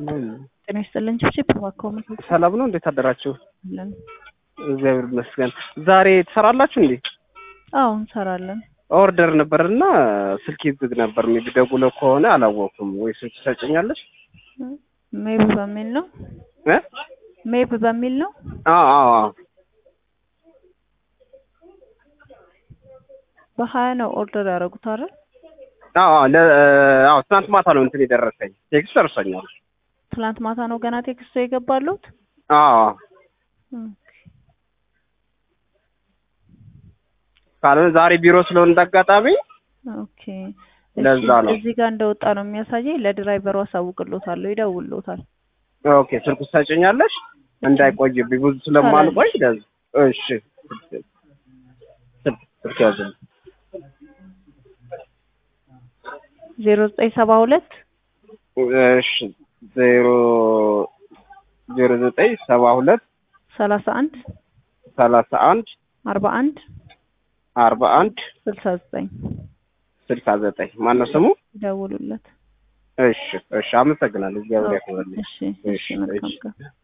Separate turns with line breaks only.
ጤና ይስጥልን ችብችብ እባክዎ ምን
ሰላም ነው? እንዴት አደራችሁ?
አለን?
እግዚአብሔር ይመስገን። ዛሬ ትሰራላችሁ እንዴ?
አዎ እንሰራለን።
ኦርደር ነበርና ስልክ ዝግ ነበር። ሜቢ ደውለው ከሆነ አላወኩም። ወይ ስልክ ትሰጭኛለሽ?
ሜብ በሚል ነው
እ
ሜብ በሚል ነው።
አዎ አዎ አዎ
በሀያ ነው ኦርደር ያደረጉት አይደል?
አዎ አዎ ለ አዎ ትናንት ማታ ነው እንትን የደረሰኝ ቴክስት ደርሶኛል።
ትላንት ማታ ነው ገና ቴክስቶ የገባሉት።
አዎ ካልሆነ ዛሬ ቢሮ ስለሆነ እንዳጋጣሚ
ኦኬ
ለዛ ነው።
እዚህ ጋር እንደወጣ ነው የሚያሳየኝ። ለድራይቨሩ አሳውቅሎታለሁ፣ ይደውልሎታል።
ኦኬ ስልክ ትሰጭኛለሽ? እንዳይቆይብኝ ብዙ ስለማልቆይ ለዛ እሺ ስልክ ስልክ ያዝልኝ
ዜሮ ዘጠኝ ሰባ ሁለት
እሺ ዜሮ ዜሮ ዘጠኝ ሰባ ሁለት
ሰላሳ አንድ
ሰላሳ አንድ
አርባ አንድ
አርባ አንድ
ስልሳ ዘጠኝ
ስልሳ ዘጠኝ ማነው ስሙ?
ይደውሉለት።
እሺ እሺ አመሰግናለሁ። እግዚአብሔር ያክብርልኝ።
እሺ እሺ መልካም ቀን